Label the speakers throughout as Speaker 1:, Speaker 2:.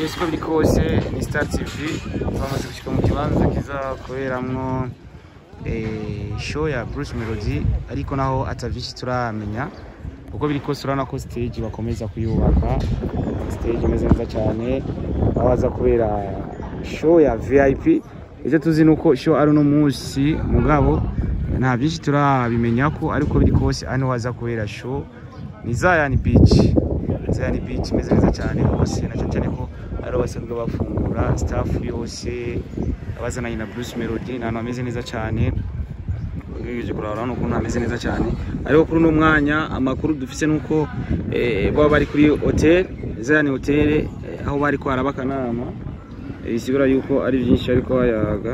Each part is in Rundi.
Speaker 1: Yes, uko biri kose ni Star TV twamaze gushika mu kibanza kizakoreramwo eh, show ya Bruce Melody ariko naho atavyinshi turamenya uko biri kose urabona ko stage bakomeza kuyubaka stage imeze neza cyane aho haza kubera show ya VIP ivyo tuzi nuko show ari uno munsi mugabo nta byinshi turabimenya ko ariko biri kose hano haza kubera show ni Zion Beach Zion Beach imeze neza cyane hose na cyane ko ari basanzwe bafungura staff yose abazananye na Bruce Melody ni ahantu hameze neza cyane ugerageje kuraba urabona ukuntu hameze neza cyane ariko kuri uno mwanya amakuru dufise nuko eh, baba bari kuri hotel Zion Hotel eh, aho bari ko haraba akanama Eh, bisigura yuko ari byinshi ariko bayaga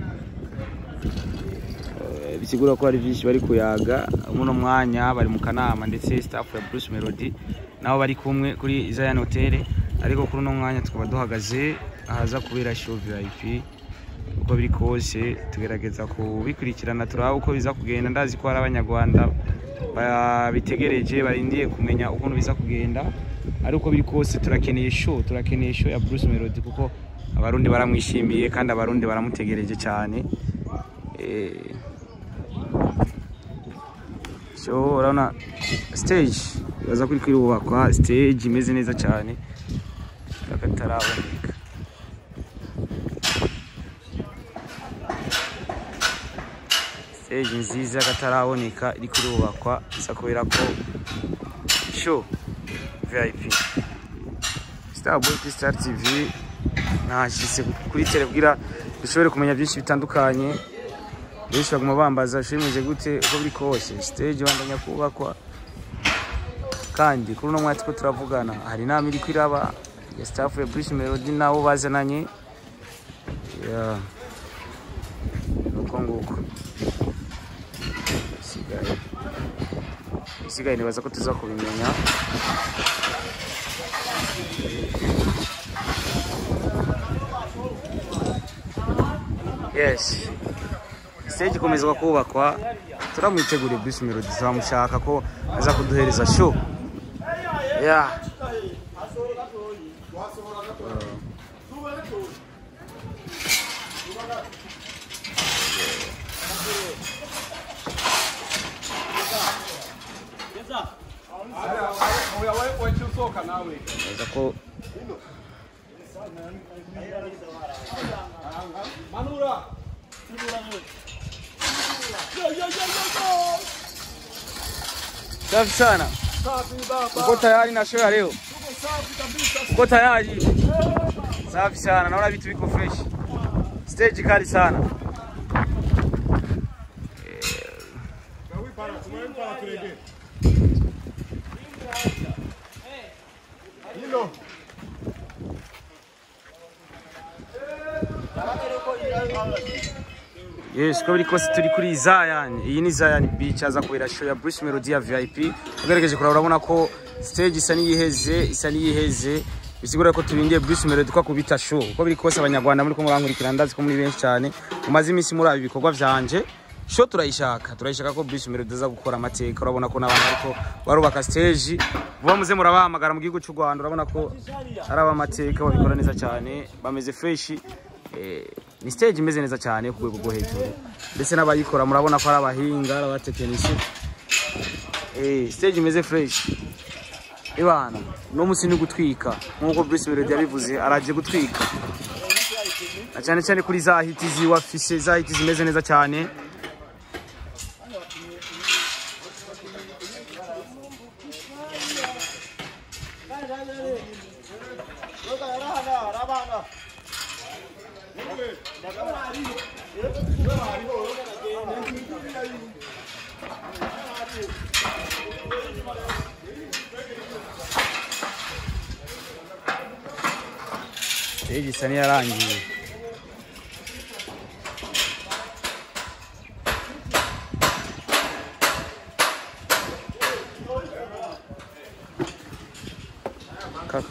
Speaker 1: Eh, bisigura ko hari byinshi bari kuyaga muno mwanya bari mu kanama ndetse staff ya Bruce Melody nabo bari kumwe kuri Zion Hotel ariko kuri uno mwanya tukaba duhagaze ahaza kubera show VIP uko biri kose tugerageza kubikurikirana turaba uko biza kugenda ndazi ko hari abanyarwanda babitegereje barindiye kumenya ukuntu biza kugenda ariko biri kose turakeneye show turakeneye show ya Bruce Melody kuko abarundi baramwishimiye kandi abarundi baramutegereje cyane eh, so urabona stage baza kuri kwirubakwa stage imeze neza cyane akataraboneka stage nziza akataraboneka iri kurubakwa isa kubera ko show VIP Starboy kuri Star TV nashyize kuri tele kugira dushobore kumenya byinshi bitandukanye benshi baguma bambaza shimije gute uko biri kose stage bandanya kubakwa kandi kuri uno mwanya two turavugana hari inama iri kwiraba ya staff ya Bruce Melody nabo bazananye ya nuko nguko isigaye isigaye nibaza ko tuza kubimenya yes stage ikomezwa kubakwa turamwiteguriye Bruce Melody turamushaka ko aza kuduhereza show yeah. Neza ko safi sana. Uko tayari na show ya leo? Uko tayari? Safi sana. Naona vitu viko fresh. Stage kali sana. Yes, uko biri kose turi kuri Zion. Iyi ni Zion Beach aza kubera show ya Bruce Melody ya VIP. Ugerageje kuraba urabona ko stage isa n'iyiheze, isa n'iyiheze. Bisigura ko turindiye Bruce Melody ko kubita show. Uko biri kose abanyarwanda muri ko murankurikira ndazi ko muri benshi cyane. Umaze iminsi muri abi bikorwa vyanje. Show turayishaka, turayishaka ko Bruce Melody aza gukora amateka. Urabona ko n'abantu ariko barubaka stage. Vuba muze murabahamagara mu gihugu cy'u Rwanda. Urabona ko ari abamateka babikora neza cyane, bameze fresh. Eh, ni stage imeze neza cyane ku rwego rwo hejuru ndetse n'abayikora murabona ko ari abahinga ari abatekinisi eh, stage imeze fresh ibana no musi ni gutwika nk'uko Bruce Melody yabivuze araje gutwika na cyane cyane kuri za hiti ziwa fise za hiti zimeze neza cyane stage isa n'iyarangiye Kaka.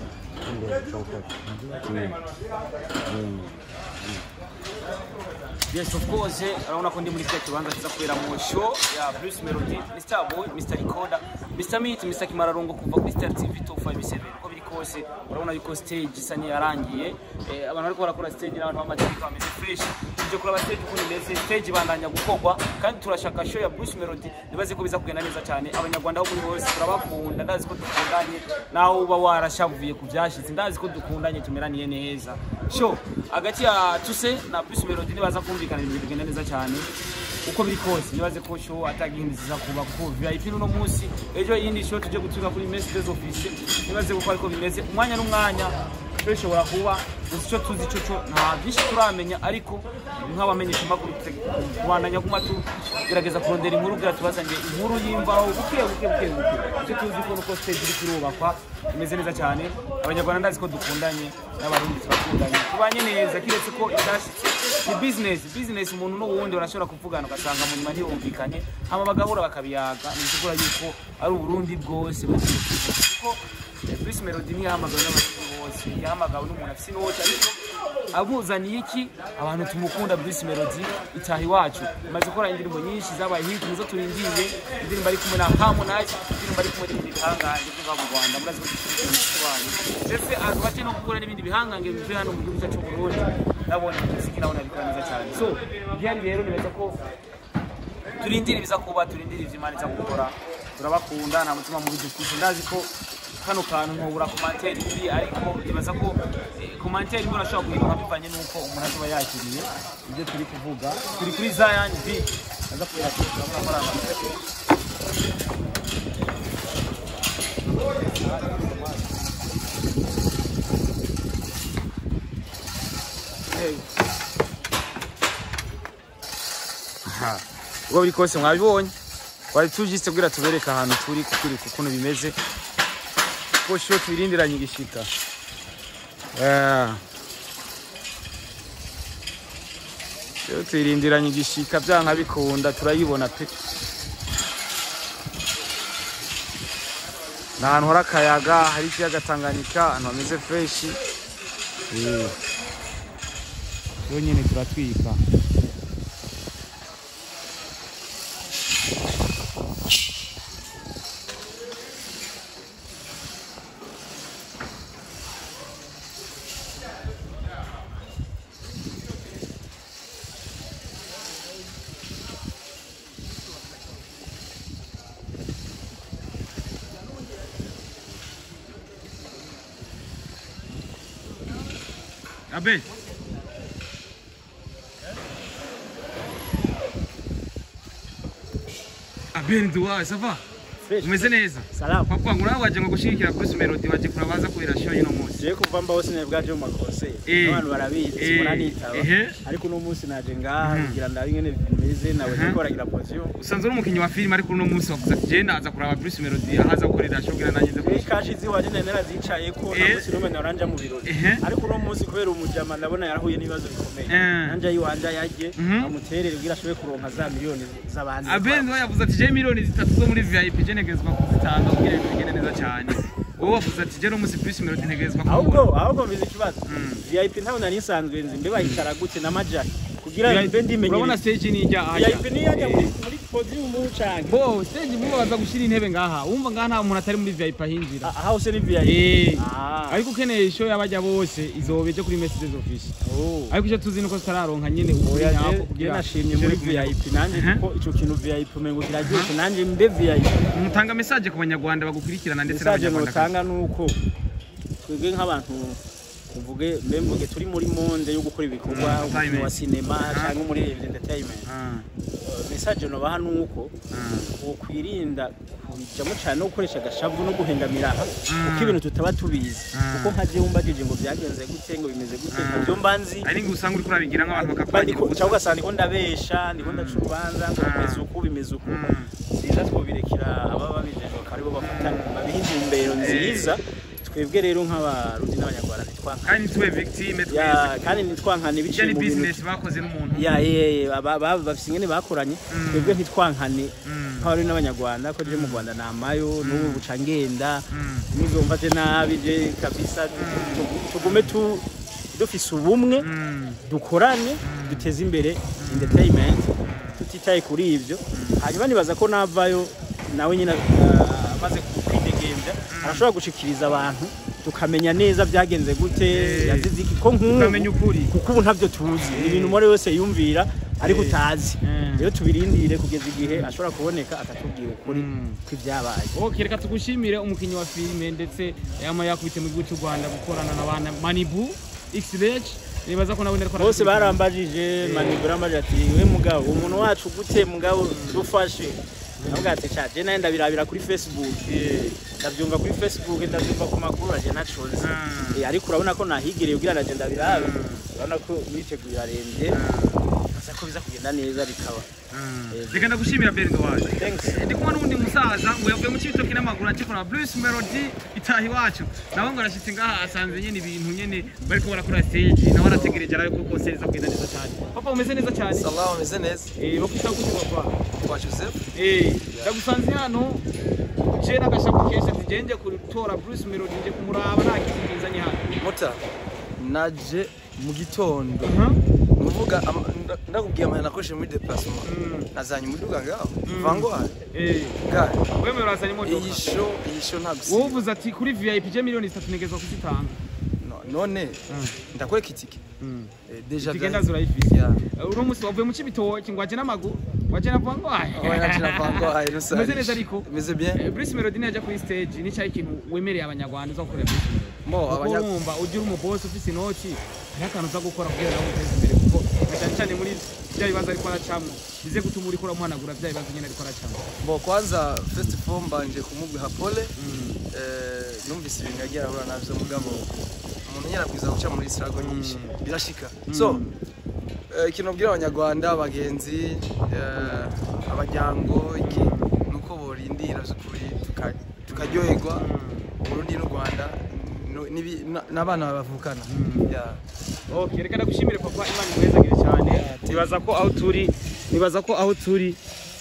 Speaker 1: 음. 음.
Speaker 2: Yes, of course, urabona ko ndi muri kiriya kibanza kiza kubera mu show ya Bruce Melody, Mr. Boy, Mr. Recorder, Mr. Meat, Mr. Kimararongo kuva kuri Star TV 257. Uko biri kose urabona yuko stage isa niyarangiye. Eh, abantu bariko barakora stage n'abantu bamaze kuba bameze fresh. Tuje kuraba stage ukuntu imeze, stage ibandanya gukorwa kandi turashaka show ya Bruce Melody nibaze ko biza kugenda neza cyane. Abanyarwanda aho muri hose turabakunda, ndazi ko dukundanye, nawe uba warashavuye ku byashize, ndazi ko dukundanye tumeraniye neza. Show hagati ya Tuse na Bruce Melody nibaza kumvikana ibintu bigenda neza cyane uko biri kose nibaze ko show atagihindi ziza kuba kuko VIP n'uno munsi ejo yindi show tuje gutuka kuri Mercedes office nibaze ko ariko bimeze umwanya n'umwanya bishobora kuba gusa icyo tuzi cyo cyo nta byinshi turamenya ariko nk'abamenyesha amakuru kubandanya kuma tugerageza kurondera inkuru kugira tubazanire inkuru y'imvaho buke buke buke buke icyo tuzi ko nuko stage iri kurubakwa imeze neza cyane abanyarwanda ndazi ko dukundanye n'abarundi turakundanye tubanye neza kiretse ko ibyashitse ni business business umuntu n'uwundi barashobora kuvugana ugasanga mu nyuma ntibumvikanye hama bagahura bakabiyaga nizigura yuko ari uburundi bwose kuko Bruce Melody ntiyahamagawe n'abantu bose yahamagawe n'umuntu afite inoti ariko abuzaniye iki abantu tumukunda Bruce Melody itaha iwacu imaze gukora indirimbo nyinshi zabaye hit nizo turindiriye indirimbo ari kumwe na Harmonize indirimbo ari kumwe n'ibindi bihangange byo mu Rwanda murazi ko dufite umuturanyi ndetse azubaje no gukora n'ibindi bihangange bivuye hano mu gihugu cyacu cy'u Burundi nabonye muziki nabona bikora neza cyane so byari rero nibaza ko turindira ibiza kuba turindira ivyo Imana iza gukora turabakunda nta mutima mubi dufite ndazi ko kano kantu nkubura komantere mbi ariko nibaza ko komantere mbi urashobora guhinduka bivanye n'uko umuntu azoba yakiriye ibyo turi kuvuga turi kuri Zion B aza kubera ko turakora amategeko Hey.
Speaker 1: Aha. ubwo biri kose mwabibonye twari tujise kugira tubereke ahantu turi kukuri kukuntu bimeze ko sho tubirindiranye igishika Yeah. Sho tuyirindiranye igishika byanka bikunda turayibona pe ni ahantu hari akayaga hari ikiyaga Tanganyika ahantu hameze freshi Eh. yo nyine turatwika Abe. Abe nduwa sava. Umeze neza?
Speaker 3: Salamu.
Speaker 1: Papa ngura waje ngo gushigikira Bruce Melody waje kurabaza kubera show y'ino munsi.
Speaker 3: Je kuva mbaho sinebwaje mu makose.
Speaker 1: Eh.
Speaker 3: Abantu barabizi
Speaker 1: Eh.
Speaker 3: simona nitaba.
Speaker 1: Ehe.
Speaker 3: Ariko uno munsi naje ngaha kugira ndabe ingene bimeze nawe
Speaker 1: Mhm.
Speaker 3: niko aragira position.
Speaker 1: Usanzwe uri umukinnyi wa filime ariko uno munsi wavuze ati je ndaza kuraba Bruce Melody ahaza gukorera show kugira nanjye nze
Speaker 3: Kuri
Speaker 1: kurishika.
Speaker 3: kashi ziwaje nene narazicaye ko
Speaker 1: Eh.
Speaker 3: na munsi numwe naranja mu birori.
Speaker 1: Ehe.
Speaker 3: Ariko uno munsi kubera umujama ndabona yarahuye n'ibibazo bikomeye.
Speaker 1: Eh.
Speaker 3: Nanje yiwanja yaje
Speaker 1: Mhm.
Speaker 3: amuterere kugira ashobore kuronka za miliyoni z'abandi.
Speaker 1: Abe nduwa yavuze ati je miliyoni zitatu zo muri VIP je ntegezwa kuzitanga kugira ibintu bigende neza cyane. Wowe wavuze ati je no munsi Bruce Melody ntegezwa
Speaker 3: ahubwo ahubwo mbizi ikibazo
Speaker 1: Mm.
Speaker 3: VIP ntabwo nari nsanzwe nzi mbe bayicara gute na majari kugira mbe ndimenyere
Speaker 1: urabona stage ni ijya ahajya.
Speaker 3: VIP ni yajya muri muri podium canke
Speaker 1: Bo stage mubo baza gushira intebe ngaha. Wumva ngaha nta muntu atari muri VIP ahinjira.
Speaker 3: aha hose ni VIP
Speaker 1: Eh.
Speaker 3: ah
Speaker 1: Ariko ukeneye show y'abajya bose izobe je kuri Mercedes office.
Speaker 3: oh
Speaker 1: Ariko icyo tuzi nuko tutararonka nyene
Speaker 3: oya
Speaker 1: ukuri nyako
Speaker 3: je je
Speaker 1: kugira
Speaker 3: nashimye muri VIP nanje
Speaker 1: Aha.
Speaker 3: kuko ico kintu VIP umengo kiraryoshe nanje mbe VIP
Speaker 1: mutanga message ku banyarwanda bagukurikirana ndetse
Speaker 3: message
Speaker 1: n'abanyarwanda
Speaker 3: notanga nuko twebwe nk'abantu tuvuge mbe mvuge turi muri monde yo gukora ibikorwa
Speaker 1: Mm,
Speaker 3: umukino wa
Speaker 1: entertainment.
Speaker 3: sinema
Speaker 1: Aha.
Speaker 3: cyangwa muri entertainment
Speaker 1: Ah,
Speaker 3: message nobaha nuko
Speaker 1: ah.
Speaker 3: ukwirinda kubijamo cyane no gukoresha agashavu no guhengamira aha
Speaker 1: Mm.
Speaker 3: kuko ibintu tutaba tubizi
Speaker 1: Mm.
Speaker 3: kuko nka jewe umbajije ngo byagenze gute ngo bimeze gute
Speaker 1: Mm.
Speaker 3: ntabyo mba nzi
Speaker 1: ari ngo usanga uri kurabigira nk'abantu
Speaker 3: Bandi
Speaker 1: bakakurangira
Speaker 3: ko-
Speaker 1: ubusa
Speaker 3: cyangwa ugasanga ndiko ndabesha ndiko ndaca urubanza ngo
Speaker 1: Mm.
Speaker 3: bimeze uku bimeze uku
Speaker 1: Mm.
Speaker 3: byiza twobirekera ababa babijejwe bakaba aribo bafata babiha intumbero nziza twebwe rero nk'abarundi n'abanyarwanda ntitwankane
Speaker 1: kandi ntitube victime
Speaker 3: Ya,
Speaker 1: twese
Speaker 3: kandi ntitwankane
Speaker 1: ijya
Speaker 3: biciye
Speaker 1: ni
Speaker 3: mu bintu
Speaker 1: business bakoze n'umuntu
Speaker 3: ya ye aba- aba- bafise ingene bakoranye
Speaker 1: Mm.
Speaker 3: twebwe ntitwankane
Speaker 1: Mm.
Speaker 3: nk'abarundi n'abanyarwanda ko je mu rwanda namayo n'ubu buca ngenda
Speaker 1: Mm.
Speaker 3: nizomfate nabi je kabisa tugu- tugume tu dufise ubumwe
Speaker 1: Mm.
Speaker 3: dukorane duteze imbere entertainment tutitaye kuri ibyo hanyuma nibaza ko navayo nawe nyine ah, amaze kwidegembya arashobora gushikiriza abantu tukamenya neza byagenze gute
Speaker 1: Eh.
Speaker 3: yazize iki ko nk'ubu
Speaker 1: ukamenya ukuri
Speaker 3: kuko ubu ntabyo tuzi ni ibintu umwe wese yumvira ariko
Speaker 1: Eh.
Speaker 3: utazi
Speaker 1: Mm.
Speaker 3: rero tubirindire kugeza igihe ashobora kuboneka akatubwira ukuri
Speaker 1: Mm.
Speaker 3: kw'ibyabaye
Speaker 2: ok reka tugushimire umukinnyi wa filime ndetse yama yakubite mu gihugu cy'u rwanda gukorana na bana manibu x-reg nibaza ko nawe ariko
Speaker 3: bose barambajije manibura amajije ati we mugabo umuntu wacu gute mugabo dufashe navuga ati ca je naye ndabirabira kuri facebook ndabyumva kuri facebook ndabyumva ku makuru aje nacoze
Speaker 1: Mm.
Speaker 3: Eh, ariko urabona ko nahigereye kugira naje ndabirabe urabona ko witeguye arembye asa ko biza kugenda neza bikaba Eh,
Speaker 1: reka ndagushimira berdo waje
Speaker 3: thanks
Speaker 1: ndi kumwe n'undi musaza ngo yavuye mu cibitoki n'amaguru akikora Bruce Melody itaha iwacu nawe ngo arashitse ngaha asanze nyene ibintu nyene bariko barakora stage nawe arategereje arabe ko concert iza kugenda neza cyane papa umeze neza cyane
Speaker 4: Salah ameze neza
Speaker 2: eh bakwita gute papa
Speaker 4: kwa Joseph
Speaker 2: eh ndagusanze hano je n'agashapu kenshi ati je nje gutora Bruce Melody nje kumuraba nta kintu kinzanye hano
Speaker 4: Mota naje mu gitondo
Speaker 2: Huh?
Speaker 4: nuvuga ama- nda- ndakubwiye amahera nakoresheje muri déplacement
Speaker 2: Mm.
Speaker 4: nazanye umuduga ngaho vango hano
Speaker 2: eh
Speaker 4: gare
Speaker 2: wewe urazanye imodoka
Speaker 4: iyi show iyi show nta
Speaker 2: wowe
Speaker 4: gusiba
Speaker 2: uvuze ati kuri VIP je miliyoni zitatu negezwa kuzitanga
Speaker 4: No- none ndakwereka itike
Speaker 2: Mm.
Speaker 4: Eh, deja
Speaker 2: Tigenda
Speaker 4: byari-
Speaker 2: zurayifise
Speaker 4: Yeah.
Speaker 2: uno musi wavuye mu cibitoki ngo waje n'amaguru waje na vango
Speaker 4: Oh, naje na vango ayi rusange
Speaker 2: Umeze neza ariko?
Speaker 4: meze bien
Speaker 2: Eh, Bruce Melody najya kuri stage ni cyayi kintu wemereye abanyarwanda uza gukorera Bruce Melody
Speaker 4: mo
Speaker 2: kuko
Speaker 4: abanya
Speaker 2: wumva ugira umubosi ufise inoti hariho akantu uza gukora kugira nawe uteze imbere kuko na cyane cyane muri bya bibazo ariko aracamwo bize gutuma uriko uramuhanagura bya bibazo nyine ariko aracamwo
Speaker 4: bo kwanza first of all mbanje kumubwiha pole eh numvise ibintu yagiye arahura navyo mugabo umuntu nyarabwiza guca muri struggle nyinshi birashika so eh, ikintu nabwira abanyarwanda abagenzi eh, abajyango iki nuko borindira by'ukuri tuka- tukaryoherwa Burundi n'u Rwanda no- n'ibi- na- n'abana bavukana Yeah.
Speaker 2: Okay, reka ndagushimire papa Imana imwezagire cyane nibaza ko aho turi nibaza ko aho turi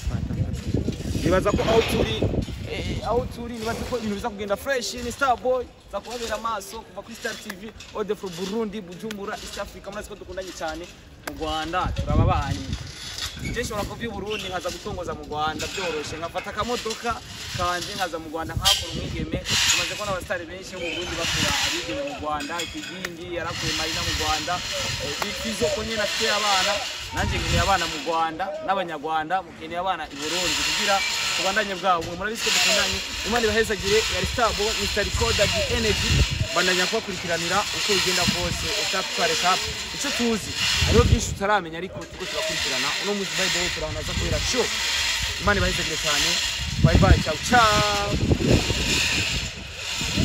Speaker 2: nibaza ko aho turi eh, aho turi nibaza ko ibintu biza kugenda fresh ni Star Boy za kubabera amaso kuva kuri Star TV Ode from Burundi Bujumbura East Africa murazi ko dukundanye cyane mu Rwanda turababanye je nshobora kuva i Burundi nkaza gutongoza mu Rwanda byoroshe nkafata akamodoka kanje nkaza mu Rwanda nkakora umwigeme tumaze kubona abasitari benshi mu Burundi bakora abigeme mu Rwanda ikigingi yarakuye Marina mu Rwanda eh, bifizo ko nyine afite abana nanjye nkeneye abana mu Rwanda n'abanyarwanda mukeneye abana i Burundi kugira kubandanye bwabo mwe murabizi ko dukundanye Imana ibahezagire yari Starbo Mr. Recorder the Energy bandanya kubakurikiranira uko bigenda kose etape par etape icyo tuzi hariho byinshi tutaramenya ariko turiko turakurikirana uno munsi by the way turahanaza kubera show Imana ibahezagire cyane bye bye ciao ciao